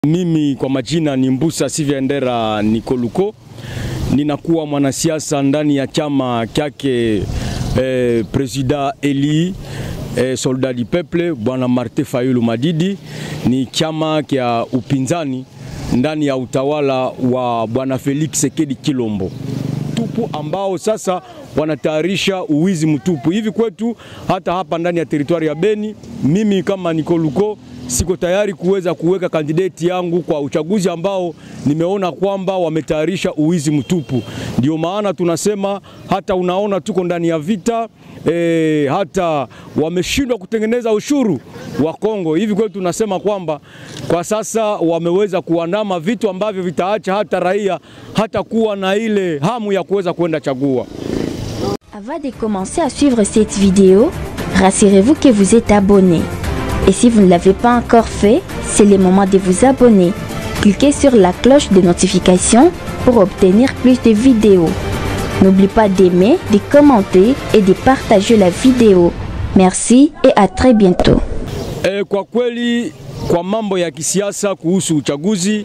Mimi kwa majina ni Mbusa Sivyendera Nikoluko, ninakuwa mwanasiasa ndani ya chama kyake eh, Presida Eli eh, Soldat du Peuple bwana Martin Fayulu Madidi. Ni chama kya upinzani ndani ya utawala wa bwana Felix Sekedi Kilombo tupu ambao sasa wanatayarisha uwizi mtupu hivi kwetu. Hata hapa ndani ya teritwari ya Beni, mimi kama Nikoluko siko tayari kuweza kuweka kandidati yangu kwa uchaguzi ambao nimeona kwamba wametayarisha uwizi mtupu. Ndio maana tunasema hata unaona tuko ndani ya vita e, hata wameshindwa kutengeneza ushuru wa Kongo. Hivi kwetu tunasema kwamba kwa sasa wameweza kuandama vitu ambavyo vitaacha hata raia hata kuwa na ile hamu ya kuweza kwenda chagua. Avant de commencer à suivre cette vidéo, rassurez-vous que vous êtes abonné. Et si vous ne l'avez pas encore fait, c'est le moment de vous abonner. Cliquez sur la cloche de notification pour obtenir plus de vidéos. N'oubliez pas d'aimer, de commenter et de partager la vidéo. Merci et à très bientôt. E, kwa kweli kwa mambo ya kisiasa kuhusu uchaguzi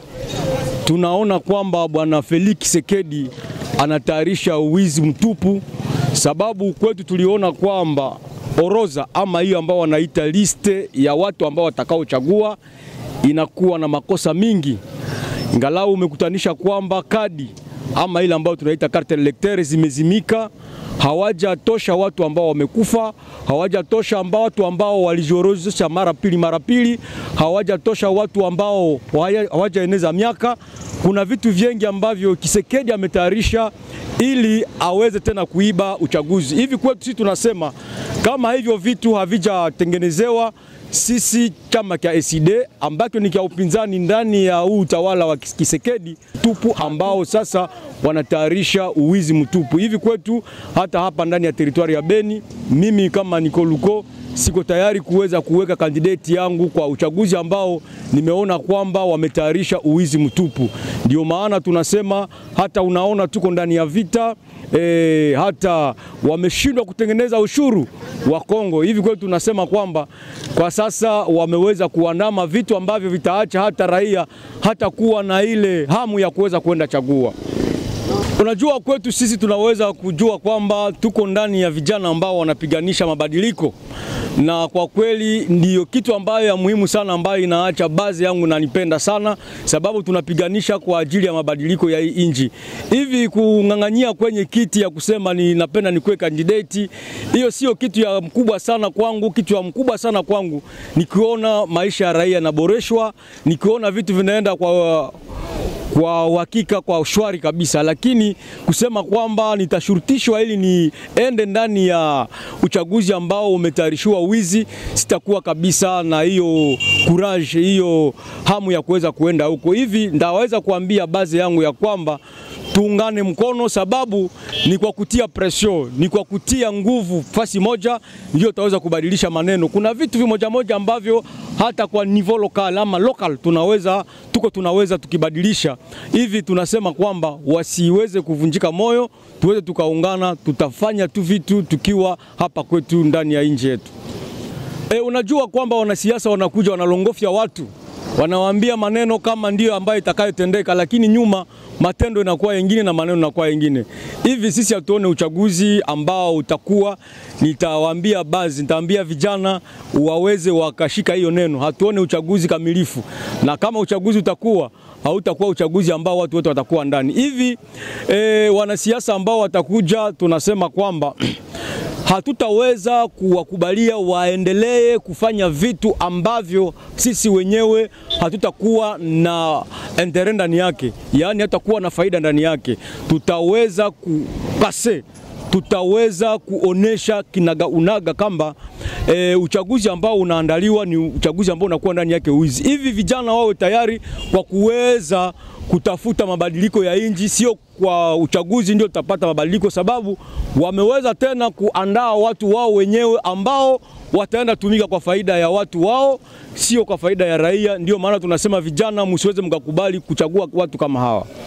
tunaona kwamba bwana Felix Sekedi anatayarisha uwizi mtupu, sababu kwetu tuliona kwamba orodha ama hiyo ambao wanaita liste ya watu ambao watakaochagua inakuwa na makosa mingi, ingalau umekutanisha kwamba kadi ama ile ambayo tunaita carte electeur zimezimika, hawajatosha watu ambao wamekufa, hawajatosha ambao watu ambao walijorozesha mara pili mara pili, hawajatosha watu ambao hawajaeneza miaka. Kuna vitu vingi ambavyo Kisekedi ametayarisha ili aweze tena kuiba uchaguzi. Hivi kwetu sisi tunasema kama hivyo vitu havijatengenezewa sisi chama cha ACD ambacho ni cha upinzani ndani ya huu utawala wa Kisekedi tupu ambao sasa wanatayarisha uwizi mtupu hivi kwetu. Hata hapa ndani ya teritwari ya Beni, mimi kama Nikoluko siko tayari kuweza kuweka kandidati yangu kwa uchaguzi ambao nimeona kwamba wametayarisha uwizi mtupu. Ndio maana tunasema hata unaona tuko ndani ya vita e, hata wameshindwa kutengeneza ushuru wa Kongo. Hivi kwetu tunasema kwamba kwa sasa wameweza kuandama vitu ambavyo vitaacha hata raia hata kuwa na ile hamu ya kuweza kwenda chagua. Unajua, kwetu sisi tunaweza kujua kwamba tuko ndani ya vijana ambao wanapiganisha mabadiliko, na kwa kweli ndiyo kitu ambayo ya muhimu sana ambayo inaacha baadhi yangu nanipenda sana, sababu tunapiganisha kwa ajili ya mabadiliko ya hii nchi. Hivi kung'ang'anyia kwenye kiti ya kusema ni napenda nikuwe kandidati, hiyo sio kitu ya mkubwa sana kwangu. Kitu ya mkubwa sana kwangu nikiona maisha ya raia yanaboreshwa, nikiona vitu vinaenda kwa kwa uhakika kwa shwari kabisa, lakini kusema kwamba nitashurutishwa ili niende ndani ya uchaguzi ambao umetayarishiwa wizi, sitakuwa kabisa na hiyo courage, hiyo hamu ya kuweza kuenda huko. Hivi ndaweza kuambia baadhi yangu ya kwamba tuungane mkono, sababu ni kwa kutia pression, ni kwa kutia nguvu fasi moja ndio tutaweza kubadilisha maneno. Kuna vitu vimoja moja ambavyo hata kwa niveau local ama local tunaweza tuko tunaweza tukibadilisha hivi. Tunasema kwamba wasiweze kuvunjika moyo, tuweze tukaungana, tutafanya tu vitu tukiwa hapa kwetu ndani ya nchi yetu. E, unajua kwamba wanasiasa wanakuja wanalongofya watu wanawaambia maneno kama ndio ambayo itakayotendeka, lakini nyuma matendo inakuwa yengine na maneno inakuwa yengine. Hivi sisi hatuone uchaguzi ambao utakuwa, nitawaambia baadhi, nitaambia vijana waweze wakashika hiyo neno, hatuone uchaguzi kamilifu, na kama uchaguzi utakuwa hautakuwa uchaguzi ambao watu wote watakuwa ndani hivi. E, wanasiasa ambao watakuja, tunasema kwamba hatutaweza kuwakubalia waendelee kufanya vitu ambavyo sisi wenyewe hatutakuwa na entere ndani yake, yaani hatutakuwa na faida ndani yake. Tutaweza kupase tutaweza kuonesha kinaga unaga kamba e, uchaguzi ambao unaandaliwa ni uchaguzi ambao unakuwa ndani yake wizi. Hivi vijana wawe tayari kwa kuweza kutafuta mabadiliko ya nchi, sio kwa uchaguzi ndio tutapata mabadiliko, sababu wameweza tena kuandaa watu wao wenyewe ambao wataenda tumika kwa faida ya watu wao, sio kwa faida ya raia. Ndio maana tunasema vijana, msiweze mkakubali kuchagua watu kama hawa.